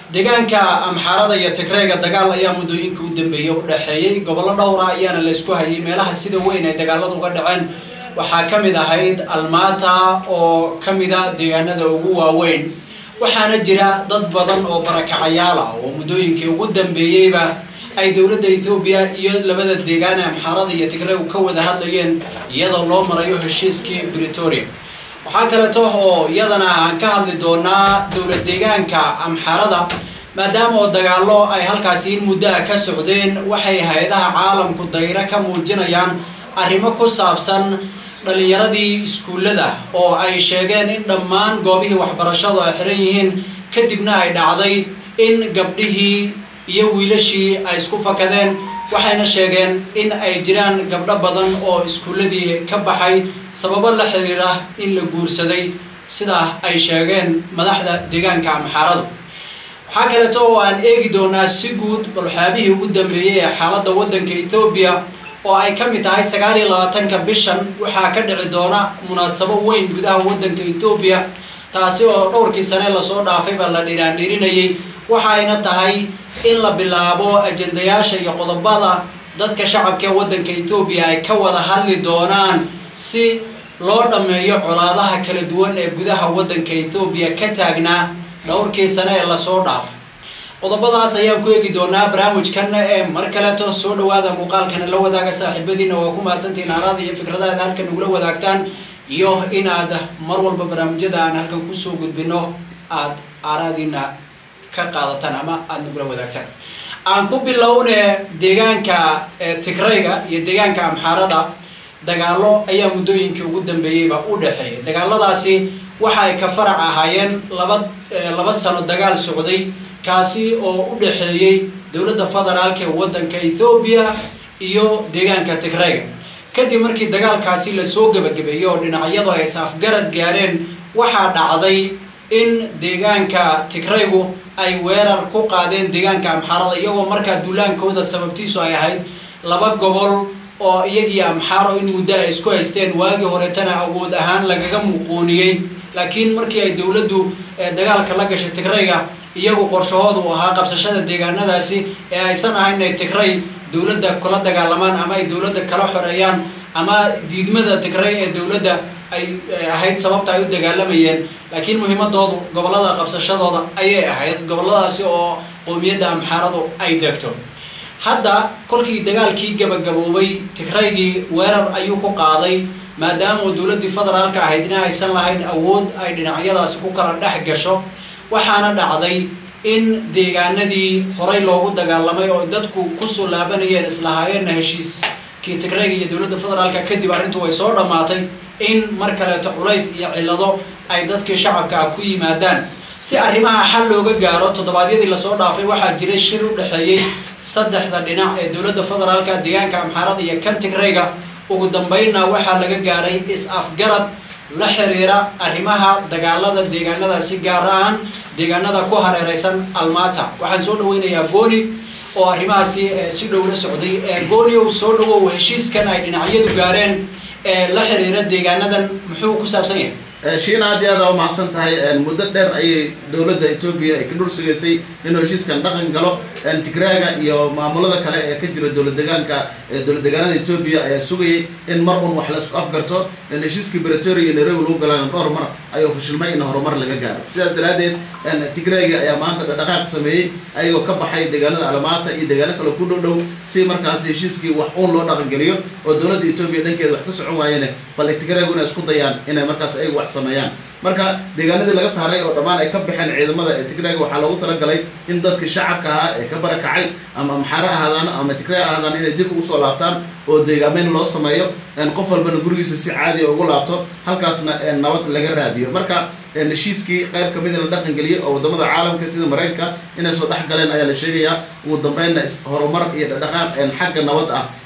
deegaanka amxaarada iyo tigreega dagaal ayaa muddooyinka u dambeeyey u dhexeeyey gobollo dhowra ayaana laysku hayay meelaha sida weyn ay dagaaladu uga dhaceen waxaa ka mid ahayd almata oo ka mida deegaanada ugu waaweyn waxaana jira dad badan oo barakacayaal ah oo muddooyinkii ugu dambeeyeyba ay dowladda etoobiya iyo labada deegaan ee amxaarada iyo tigreegu ka wada hadlayeen iyadoo loo marayo heshiiskii bretoria waxaa kaleeto oo iyadana aan ka hadli doonaa dowlad deegaanka amxaarada maadaama oo dagaallo ay halkaasi in muddo ah ka socdeen waxay hay-adaha caalamku dayro ka muujinayaan arrimo ku saabsan dhalinyaradii iskuullada oo ay sheegeen in dhammaan goobihii waxbarashadu ay xiran yihiin kadibna ay dhacday in gabdhihii iyo wiilashii ay isku fakadeen waxayna sheegeen in ay jiraan gabdho badan oo iskuulladii ka baxay sababo la xiriira in la guursaday sidaa ay sheegeen madaxda deegaanka amxaaradu waxaa kaleeto oo aan eegi doonaa si guud balxaabihii ugu dambeeyey ee xaaladda waddanka ethoobiya oo ay ka mid tahay sagaal iyo labaatanka bishan waxaa ka dhici doona munaasabo weyn gudaha waddanka ethoobiya taasi oo dhowrkii sane lasoo dhaafayba la dhiraandhirinayay waxayna tahay in la bilaabo ajendayaasha iyo qodobada dadka shacabka ee waddanka ethoobiya ay ka wada hadli doonaan si loo dhammeeyo colaadaha kala duwan ee gudaha waddanka ethoobiya ka taagnaa dhowrkii sane ee lasoo dhaafay qodobadaas ayaan ku eegi doonaa barnaamijkan ee mar kaleeto soo dhawaada muuqaalkana la wadaaga saaxiibadiina waa ku mahadsantihiin aaraada iyo fikradaada halkan nagula wadaagtaan iyo inaad mar walba barnaamijyada aan halkan kusoo gudbino aada aaraadiina ka qaadataan ama aada nagula wadaagtaan aan ku bilowne deegaanka tigrayga iyo deegaanka amxaarada dagaallo ayaa muddooyinkii ugu dambeeyeyba u dhexeeyay dagaaladaasi waxa ay ka farac ahaayeen laba laba sano dagaal socday kaasi oo u dhexeeyey dowladda federaalka ee waddanka ethoobiya iyo deegaanka tigrayga kadib markii dagaalkaasi lasoo gebagabeeyey oo dhinacyadu ay is-afgarad gaareen waxaa dhacday in deegaanka tigraygu ay weerar ku qaadeen deegaanka amxaarada iyagoo markaa duulaankooda sababtiisu ay ahayd laba gobol oo iyagii amxaaro in muddo ay isku haysteen waagii horeetana awood ahaan lagaga muquuniyey laakiin markii ay dowladdu dagaalka la gashay tigrayga iyagu qorshahooda uu ahaa qabsashada deegaanadaasi ee aysan ahayn inay tigray dowladda kula dagaalamaan ama ay dowladda kala xoreeyaan ama diidmada tigray ee dowladda ay ahayd sababta ay u dagaalamayeen laakiin muhiimadoodu gobollada qabsashadooda ayay ahayd gobolladaasi oo qowmiyadda amxaaradu ay degto hadda kolkii dagaalkii gabagaboobay tigraygii weerar ayuu ku qaaday maadaama dowladdii federaalka ahayd in aysan lahayn awood ay dhinacyadaasi ku kala dhex gasho waxaana dhacday in deegaanadii horey loogu dagaalamay oo dadku kusoo laabanayeen islahaayeenna heshiiskii tigrayga iyo dowladda federaalka kadib arrintu way soo dhammaatay in mar kaleeto culays iyo cillado ay dadkii shacabka ah ku yimaadaan si arrimaha xal looga gaaro toddobaadyadii lasoo dhaafay waxaa jiray shir u dhexeeyey saddexda dhinac ee dowladda federaalka deegaanka amxaarada iyo kan tigrayga ugu dambeynna waxaa laga gaaray is-afgarad la xiriira arrimaha dagaalada deegaanadaasi gaar ahaan deegaanada ku hareereysan almata waxaan soo dhaweynayaa gooni oo arrimahaasi si dhow la socday gooni uu soo dhawow heshiiskan ay dhinacyadu gaareen ee la xiriira deegaanadan muxuu ku saabsan yahay shiina aad iyo aad aa umahadsan tahay muddo dheer ayay dowladda etoobiya ay ka dhur sugaysay inuu heshiiskan dhaqan galo tigraaga iyo maamulada kale ee ka jira dowlad degaanka dowlad degaanada etoobiya ayaa sugayay in mar un wax la isku afgarto heshiiskii bretoria iyo nairobi lagu galaan dhowr mar ayuu fashilmay in horumar laga gaaro sidaas daraaddeed tigraaga ayaa maanta dhaqaaq sameeyey ayagoo ka baxay deegaanada alamaata iyo deegaano kale ku dhow dhow si markaas heshiiskii wax uun loo dhaqan geliyo oo dowladda etoobiya dhankeeda wax ka socon waayeen bal tigraagu inay isku dayaan inay markaas ayagu wax sameeyaan marka deegaanadii laga saaray oo dhammaan ay ka baxeen ciidamada ee tigraaga waxaa loogu talagalay in dadkii shacabka ahaa ee ka barakacay ama amxaaro ahaadaan ama tigray ahaadaan inay dib ugu soo laabtaan oo deegaameyn loo sameeyo qof walbana gurigiisa si caadiya ugu laabto halkaasna nabad laga raadiyo marka heshiiskii qayb kamid in la dhaqan geliyay oo wadamada caalamka sida maraykanka inay soo dhex galeen ayaa la sheegayaa ugu dambeynna horumar iyo dhaqaaq xagga nabad ah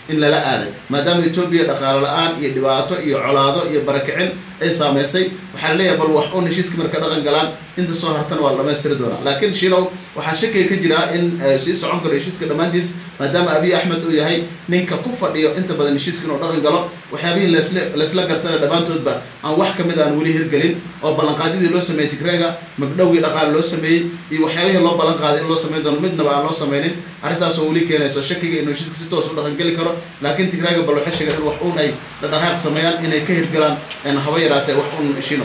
in lala aaday maadaama etoobiya dhaqaalo la-aan iyo dhibaato iyo colaado iyo barakicin ay saameysay waxaa laleeyahay bal wax un heshiiska marka dhaqan galaan inta soo hartana waa la dhamaystiri doonaa laakiin shilow waxaa shakiga ka jira in sii socon karo heshiiska dhammaantiis maadaama abiy axmed uu yahay ninka ku fadhiyo inta badan heshiiska inuu dhaqan galo waxyaabihii lasla laysla gartana dhammaantoodba aan wax kamid aan weli hirgelin oo ballanqaadyadii loo sameeyey tigreega magdhowgii dhaqaale loo sameeyey iyo waxyaabihii loo ballan qaaday in loo sameyn doono midnaba aan loo sameynin arrintaasoo weli keenayso shakiga inuu heshiiska si toos u dhaqangeli karo laakiin tigreega bal waxay sheegeen in wax un ay dhaqdhaqaaq sameeyaan inay ka hirgalaan haba yaraatee wax un shino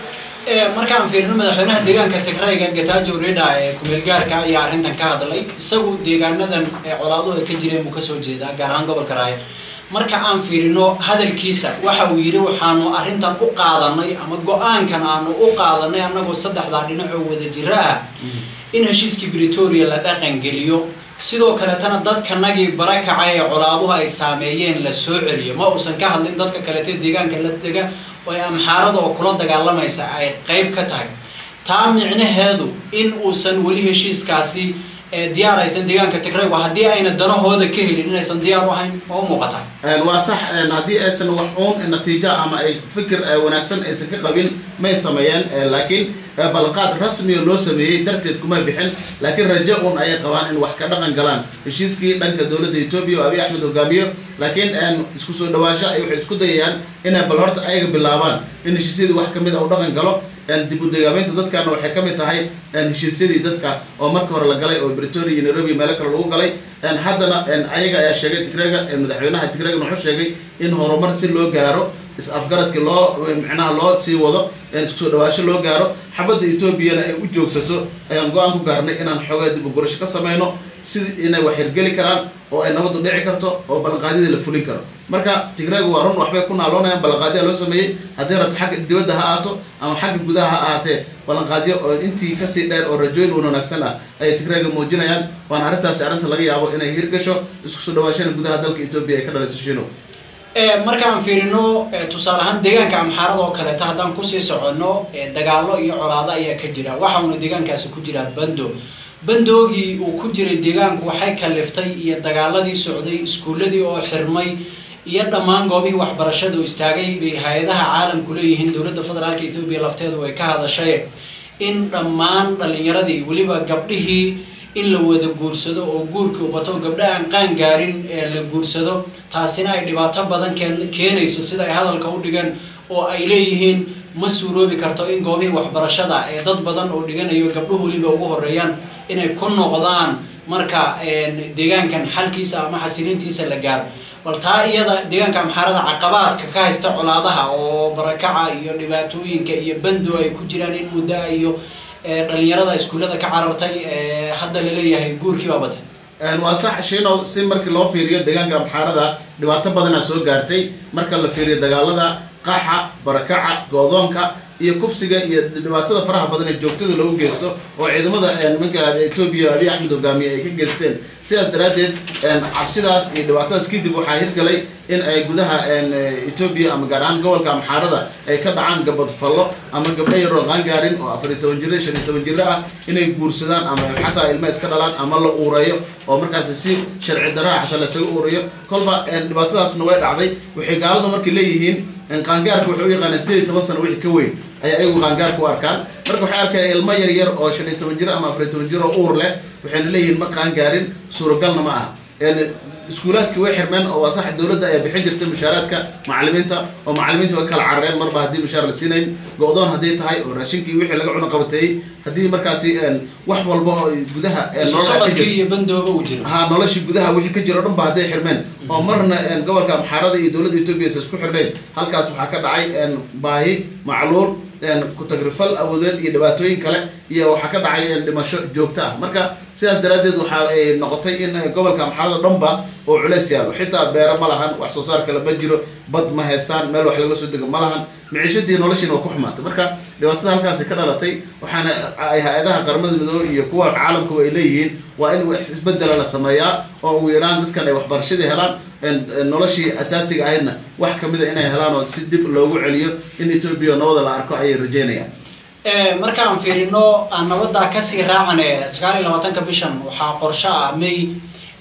markaan fiirino madaxweynaha deegaanka tigrayga gatajo rida ee kumeelgaarka ayaa arrintan ka hadlay isagu deegaanadan colaaduhu ay ka jireen buu kasoo jeedaa gaar ahaan gobolka raaya marka aan fiirino hadalkiisa waxa uu yidhi waxaanu arrintan u qaadanay ama go-aankan aanu u qaadanay annagoo saddexdaa dhinacoo wada jiro ah in heshiiskii bretoria la dhaqan geliyo sidoo kaleetana dadkanagii barakaca ee colaaduhu ay saameeyeen la soo celiyo ma uusan ka hadlin dadka kaleete deegaanka la dega oo amxaarada oo kula dagaalamaysa ay qeyb ka tahay taa micnaheedu in uusan weli heshiiskaasi diyaar aysan deegaanka tigraygu haddii ayna danahooda ka helin inaysan diyaar u ahayn oo u muuqata waa sax haddii aysan wax uun natiijo ama ay fikir wanaagsan aysan ka qabin may sameeyeen laakiin ballanqaad rasmiga loo sameeyey darteed kuma bixin laakiin rajo un ayay qabaan in wax ka dhaqan galaan heshiiskii dhanka dowladda etoobiya oo abiy axmed hogaamiyo laakiin isku soo dhawaasho ay waxay isku dayayaan inay bal horta ayaga bilaabaan in heshiisyadii wax kamid a u dhaqan galo dib u degaameynta dadkana waxay ka mid tahay heshiisyadii dadka oo marka hore la galay oo bretoria iyo nairobi meelo kale lagu galay haddana ayaga ayaa sheegay tigrega madaxweynaha tigregan wuxuu sheegay in horumar si loo gaaro is-afgaradkii loo micnaha loo sii wado isku soo dhawaasho loo gaaro xabadda etoobiyana ay u joogsato ayaan go-aan ku gaarnay inaan xoogaa dib u gurasho ka sameyno si inay wax hirgeli karaan oo ay nabaddu dhici karto oo ballanqaadyadii la fulin karo marka tigreegu waa run waxbay ku naaloonayaan ballanqaadyaa loo sameeyey haddii rabto xagga dibadda ha ahaato ama xagga gudaha ha ahaatee ballanqaadyo oo intii kasii dheer oo rajooyin un wanaagsan ah ayay tigreega muujinayaan waana arrintaasi arrinta laga yaabo inay hirgasho isku soo dhawaashana gudaha dalka etoobiya ay ka dhalayso shino markaan fiirino tusaale ahaan deegaanka amxaarada oo kaleeto haddaan kusii soconno dagaalo iyo colaado ayaa ka jira waxauna deegaankaasi ku jiraa bando bandoogii uu ku jiray deegaanku waxay kaliftay iyo dagaaladii socday iskuuladii oo xirmay iyo dhammaan goobihii waxbarashada u istaagay bay hay-adaha caalamku leeyihiin dowladda federaalka etoobiya lafteedu way ka hadashay in dhammaan dhalinyaradii weliba gabdhihii in la wada guursado oo guurkii ubato gabdha aan qaan gaarin ee la guursado taasina ay dhibaato badan keenayso sida ay hadalka u dhigeen oo ay leeyihiin ma suuroobi karto in goobihii waxbarashada ee dad badan oo dhiganayo gabdhuhu weliba ugu horeeyaan inay ku noqdaan marka deegaankan xalkiisa ama xasilintiisa la gaaro bal taa iyada deegaanka amxaarada caqabaadka ka haysta colaadaha oo barakaca iyo dhibaatooyinka iyo bando ay ku jiraan in muddaa iyo dhalinyarada iskuullada ka carartay hadda laleeyahay guurkii baa batay waa sax shino si markii loo fiiriyo deegaanka amxaarada dhibaato badana soo gaartay marka la fiiriyo dagaalada qaxa barakaca goodoonka iyo kufsiga iyo dhibaatada faraha badan ee joogtada lagu geysto oo ciidamada nimanka etoobiya abiy axmed hogaamiye ay ka geysteen sidaas daraaddeed cabsidaas iyo dhibaatadaas kadib waxaa hirgalay in ay gudaha etoobiya ama gaar ahaan gobolka amxaarada ay ka dhacaan gabadfallo ama gabdho yaroo qaangaarin oo afariy toban jiro shan iyo toban jiro ah inay guursadaan ama xataa ilma iska dhalaan ama la uureeyo oo markaasi si sharci daraa xataa lasaga uurayo kolba dhibaatadaasna way dhacday waxay gaaladu markay leeyihiin qaangaarka waxay u yaqaaneen sideed iyo toban sano wixii ka weyn ayaa ayagu qaangaarka u arkaan marka waxay arkeen ilmo yar yar oo shan iyo toban jiro ama afariy toban jiro oo uur leh waxayna leeyihiin ma qaangaarin suuragalna ma aha iskuulaadkii way xirmeen oo waa sax dowladda ayaa bixin jirtay mushaaraadka macalimiinta oo macalimiinta way kala carareen marba haddii mushaar la siinayn go-doon hadday tahay oo raashinkii wixii laga cuno qabateeyey haddii markaasi wax walba oo gudaha socodkii iyo bandooba uu jiro ha noloshii gudaha wixii ka jiro o dhan ba hadday xirmeen oo marna gobolka amxaarada iyo dowladda etoobiya is isku xirnayn halkaas waxaa ka dhacay baahi macluul ku-tagrifal awoodeed iyo dhibaatooyin kale iyo waxaa ka dhacay dhimasho joogto ah marka sidaas daraaddeed waxa ay noqotay in gobolka amxaarada dhanba oo culeys yaalo xitaa beero ma lahan wax soo saar kale ma jiro bad ma haystaan meel wax laga soo dego ma lahan miciishadii noloshiina waa ku xumaatay marka dhibaatada halkaasi ka dhalatay waxaana ay hay-adaha qaramada midoobe iyo kuwa caalamku ay leeyihiin waa in wax isbedela la sameeyaa oo ugu yaraan dadkan ay waxbarashadii helaan noloshii asaasiga ahaydna wax kamida inay helaan oo si dib loogu celiyo in etoobiya nabada la arko ayay rajeynayaan markaan fiirino aan nabadaa kasii raacane sagaal iyo labaatanka bishan waxaa qorsho ah may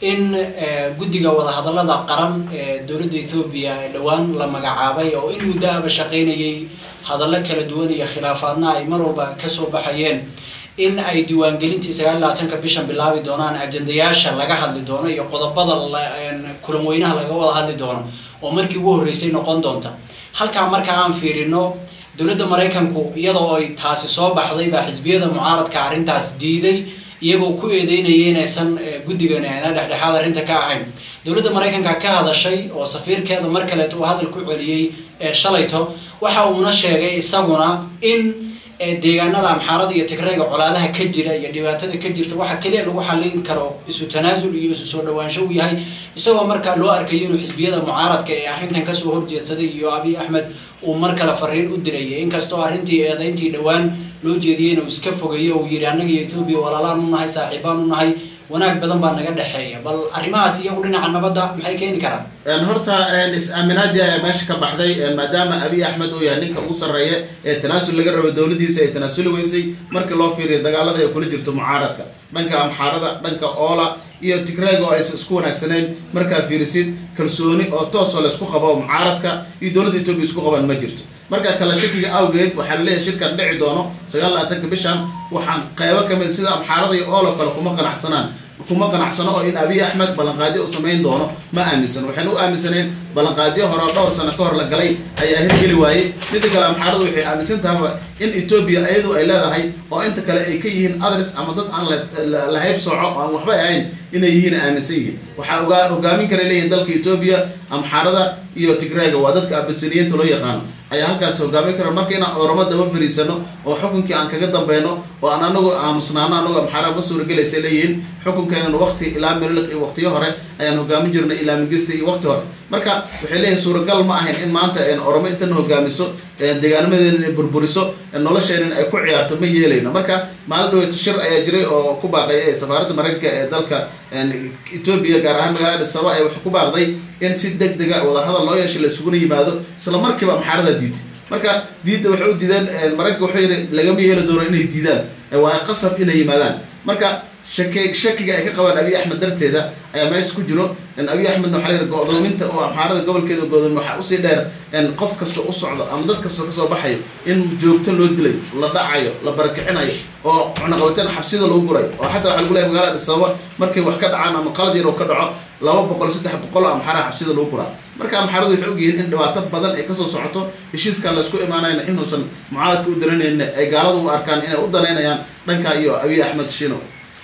in guddiga wadahadalada qaran ee dowladda etoobiya ee dhowaan la magacaabay oo in muddo aba shaqaynayay hadallo kala duwan iyo khilaafaadna ay mar walba kasoo baxayeen in ay diiwaangelintii sagaal iyo labaatanka bishan bilaabi doonaan ajendayaasha laga hadli doono iyo qodobada kulan weynaha laga wada hadli doono oo markii ugu horreysay noqon doonta halkaa marka aan fiirino dowladda maraykanku iyadoo ay taasi soo baxday baa xisbiyada mucaaradka arrintaas diiday iyagoo ku eedeynaya inaysan guddigani ayna dhexdhexaad arrinta ka ahayn dowladda maraykanka ka hadashay oo safiirkeeda mar kaleeto uu hadal ku celiyey shalayto waxa uuna sheegay isaguna in deegaanada amxaarada iyo tigreega colaadaha ka jira iyo dhibaatada ka jirta waxaa keliya lagu xallin karo isu tanaasul iyo isu soo dhawaansho uu yahay isagoo markaa loo arkayo inuu xisbiyada mucaaradka ee arrintan kasoo horjeedsaday iyo abiy axmed uu mar kale fariin u dirayay inkastoo arrintii eedayntii dhowaan loo jeediyey inuu iska fogeeyo uu yidhi annaga iyo etoobiya walaalaan u nahay saaxiibaan u nahay wanaag badan baa naga dhexeeya bal arrimahaas iyagu dhinaca nabadda maxay keeni karaan horta is-aaminaadii ayaa meesha ka baxday maadaama abiy axmed uu yahay ninka ugu sarreeya ee tanaasul laga rabo dowladiisa ay tanaasuli weysay markii loo fiiriyo dagaalada ay kula jirto mucaaradka dhanka amxaarada dhanka oola iyo tigreega oo aysan isku wanaagsanayn markaa fiirisid kalsooni oo toosoo laysku qabo mucaaradka iyo dowladda etoobiya isku qabaan ma jirto marka kala shakiga awgeed waxaa laleeyahay shirkan dhici doono sagaal labaatanka bishan waxaan qaybo kamid sida amxaarada iyo oolo kale kuma qanacsanaan kuma qanacsano oo in abiy axmed ballanqaadyo u samayn doono ma aaminsan waxayna u aaminsaneen ballanqaadyo hore oo dhowr sano ka hor la galay ayaa hirgeli waayey midda kale amxaaradu waxay aaminsan tahaba in etoobiya iyadu ay leedahay oo inta kale ay ka yihiin adres ama dad aan la hayb sooco oo aan waxba ahayn inay yihiin aaminsan yihiin waxaa ogaa hogaamin kara leeyihin dalka etoobiya amxaarada iyo tigreega waa dadka abasiniyiinta loo yaqaano ayaa halkaas hogaamin kara marka inaan oramo daba fariisano oo xukunkii aan kaga dambeyno oo aan anagu aamusnaano anagu amxaara ma suuragelaysa leeyihiin xukunkeenan waqti ilaa meliliq iyo waqtiyo hore ayaan hogaamin jirnay ilaa mingista iyo waqti hore marka waxay leeyihin suuragal ma ahayn in maanta oromo intana hogaamiso deegaanimadeena inay burburiso nolosheenan ay ku ciyaarto ma yeelayno marka maalin dhaweeto shir ayaa jiray oo ku baaqay safaaradda maraykanka ee dalka etoobiya gaar ahaan magaalada saba ee waxay ku baaqday in si deg dega wadahadal loo yeesho la isuguna yimaado isla markiiba amxaarada diiday marka diidda waxay u diideen maraykanka wuxuu yidhi lagama yeeli doono inay diidaan waa qasab inay yimaadaan marka shaki shakiga ay ka qabaan abiy axmed darteeda ayaa meesha ku jiro abiy axmedna waxaa la go-doominta oo amxaarada gobolkeeda go'doomi waxaa usii dheer qof kasta u socdo ama dad kastoo kasoo baxayo in joogto loo dilayo la dhacayo la barakicinayo oo cunaqabateen xabsida lagu gurayo oo xataa waxaa lagu leeyahy magaalada adisababa markay wax ka dhacaan ama qalad yar oo ka dhaco laba boqol saddex boqol oo amxaaraha xabsida lagu guraa marka amxaaradu waxay ogyihiin in dhibaato badan ay kasoo socoto heshiiskan laysku imaanayna inuusan mucaaradka u dananayna ay gaalada u arkaan inay u danaynayaan dhanka iyo abiy axmed shino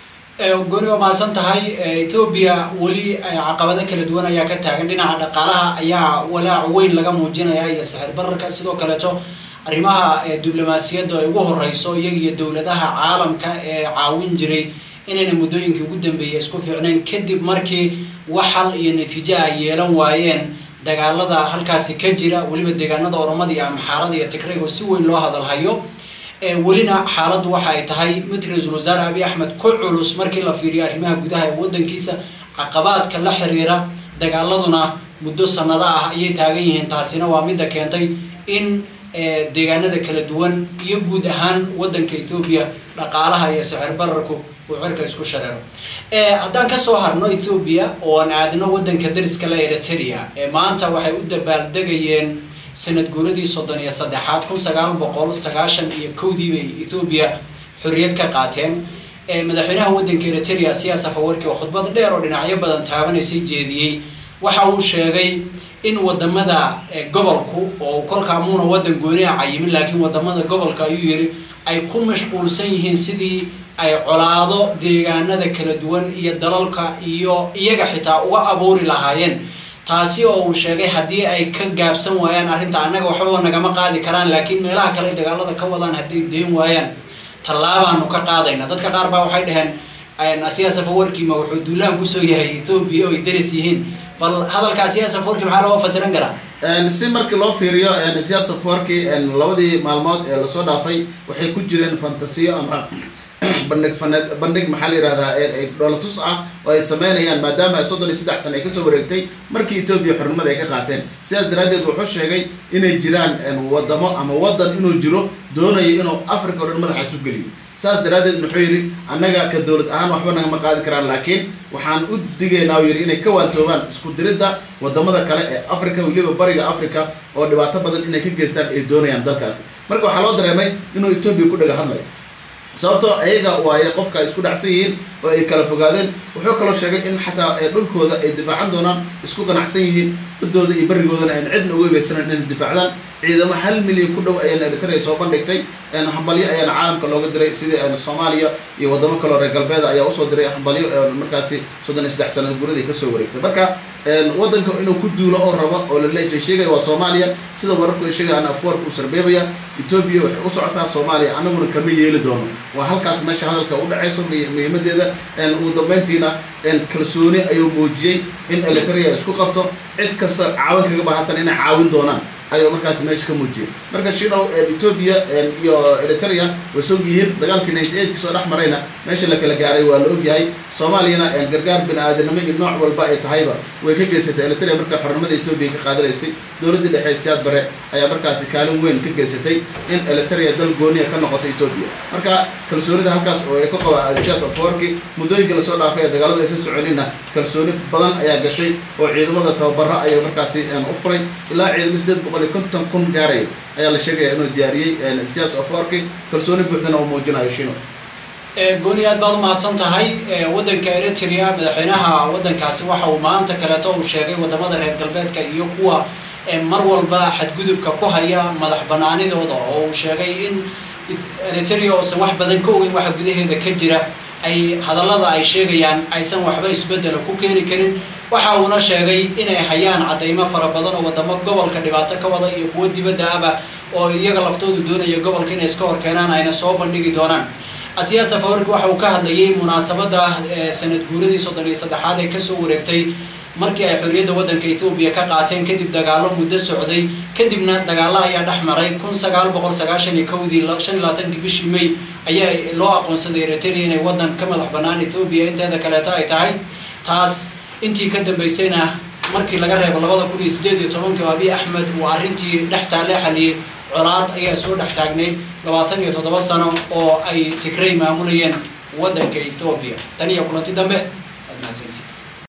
goni waa mahadsan tahay etoobiya weli caqabado kala duwan ayaa ka taagan dhinaca dhaqaalaha ayaa walaac weyn laga muujinaya iyo sixir bararka sidoo kaleeto arrimaha diblomaasiyadda ay ugu horeyso iyaga iyo dowladaha caalamka ee caawin jiray inayna muddooyinkii ugu dambeeyay isku fiicnayn kadib markii wax xal iyo natiijo ay yeelan waayeen dagaalada halkaasi ka jira weliba deegaanada oromada iyo amxaarada iyo tigrayg oo si weyn loo hadalhayo welina xaaladdu waxa ay tahay mid ra-iisul wasaare abiy axmed ku culus markii la fiiriyo arrimaha gudaha ee waddankiisa caqabaadka la xiriira dagaaladuna muddo sanado ah ayay taagan yihiin taasina waa midda keentay in deegaanada kala duwan iyo guud ahaan waddanka etoobiya dhaqaalaha iyo sicir bararku uu cirka isku shareero haddaan kasoo harno etoobiya ooan aadno waddanka dariska la eritrea maanta waxay u dabaaldegayeen sanad guuradii soddon iyo saddexaad kun sagaal boqol sagaashan iyo kowdii bay ethoobiya xorriyad ka qaateen madaxweynaha waddanka eritrea siyaas afawarki oo khudbad dheer oo dhinacyo badan taabanaysay jeediyey waxa uu sheegay in wadamada gobolku oo kolkaa muuna waddan gooni a cayimin laakiin wadamada gobolka ayuu yiri ay ku mashquulsan yihiin sidii ay colaado deegaanada kala duwan iyo dalalka iyo iyaga xitaa uga abuuri lahaayeen taasi oo uu sheegay haddii ay ka gaabsan waayaan arrinta annaga waxbaba nagama qaadi karaan laakiin meelaha kale dagaalada ka wadaan hadday deen waayaan tallaabaanu ka qaadayna dadka qaar baa waxay dhaheen siyaas afawarkiima wuxuu duulaan kusoo yahay etoobiya oo ay daris yihiin bal hadalkaa siyaas afawarki maxaa looga fasiran karaa si markii loo fiiriyo siyaas afawarki labadii maalmood ee lasoo dhaafay waxay ku jireen fantasiyo ama bandhig faneed bandhig maxaa la yihahdaa dholatus ah oo ay sameynayaan maadaama ay soddon iyo saddex sana ay kasoo wareegtay markii etoobiya xornimada ay ka qaateen sidaas daraaddeed wuxuu sheegay inay jiraan wadamo ama waddan inuu jiro doonayo inuu africa o dhan madaxa isu geliyo saas daraaddeed muxuu yidhi annaga ka dowlad ahaan waxba nagama qaadi karaan laakiin waxaan u digaynaa uu yidhi inay ka waantoobaan isku diridda wadamada kale ee africa weliba bariga africa oo dhibaato badan inay ka geystaan ay doonayaan dalkaasi marka waxaa loo dareemay inuu etoobiya ku dhaga hadlayo sababtoo ayaga waaye qofka ay isku dhacsan yihiin oo ay kala fogaadeen wuxuu kaloo sheegay in xataa dhulkooda ay difaacan doonaan isku qanacsan yihiin badooda iyo barigoodana ayna cidna uga weysanan inay difaacdaan ciidamo hal milyan ku dhow ayaana eritrea soo bandhigtay hambalyo ayaana caalamka looga diray sidii soomaaliya iyo wadamo kaleo reer galbeeda ayaa usoo diray hambalyo markaasi soddon iyo saddex sano guradii kasoo wareegtay marka wadanka inuu ku duulo oo rabo oo lale sheegaya waa soomaaliya sida wararku ay sheegayaan afwarka uu sarbeebaya etoobiya waxay u socotaa soomaaliya anaguna kama yeeli doono waa halkaas meesha hadalka u dhacayso muhiimadeeda ugu dambeyntiina kalsooni ayuu muujiyey in eritrea isku qabto cid kasta caawin kaga baahatan inay caawin doonaan ayuu markaas meesha ka muujiyey marka shidow etoobiya iyo eritrea way soo yihiin dagaalkii ninety eight kasoo dhex marayna meesha la kala gaaray waa la ogyahay soomaaliyana gargaar bini aadanimo iyo nooc walba ay tahayba way ka geysatay eritrea marka xornimada etoobiya ka qaadanaysay dowladdii dhexe siyaad bare ayaa markaasi kaalin weyn ka geysatay in eritrea dal gooniya ka noqoto etoobiya marka kalsoonida halkaas oo ay ku qaba siyaas aforki muddooyinka lasoo dhaafay ee dagaaladu aysan soconinna kalsooni badan ayaa gashay oo ciidamada tababaro ayay markaasi u furay ilaa ciidamo sideed boqol iyo konton kun gaaraya ayaa la sheegaya inuu diyaariyey siyaas aforki kalsooni buuxdana uu muujinayo shino gooni aad baad u mahadsan tahay waddanka eritrea madaxweynaha waddankaasi waxa uu maanta kaleeto uu sheegay wadamada reer galbeedka iyo kuwa mar walba xadgudubka ku haya madax banaanidooda oo uu sheegay in eritrea oosan wax badan ka ogeyn waxa gudaheeda ka jira ay hadallada ay sheegayaan aysan waxba isbedela ku keeni karin waxa uuna sheegay inay hayaan caddaymo fara badan oo wadamo gobolka dhibaato ka wada iyo kuwo dibadda aba oo iyaga laftoodu doonaya gobolka inay iska hor keenaan ayna soo bandhigi doonaan asiyaas afawarki waxa uu ka hadlayay munaasabada sanad guuradii soddon iyo saddexaad ee kasoo wareegtay markii ay xorriyadda waddanka ethoobiya ka qaateen kadib dagaalo muddo socday kadibna dagaalo ayaa dhex maray kun sagaal boqol sagaashan iyo kowdii shan iyo labaatanki bishii may ayaa loo aqoonsaday eritrea inay waddan ka madax bannaan ethoobiya inteeda kaleeto ay tahay taas intii ka dambaysayna markii laga reebo labada kun iyo sideed iyo tobankii oo abiy axmed uu arrintii dhex taalle xaliyey colaad ayaa soo dhex taagnayd labaatan iyo toddoba sano oo ay tigray maamulayeen waddanka ethoobiya tan iyo kulanti dambe waad mahadsantii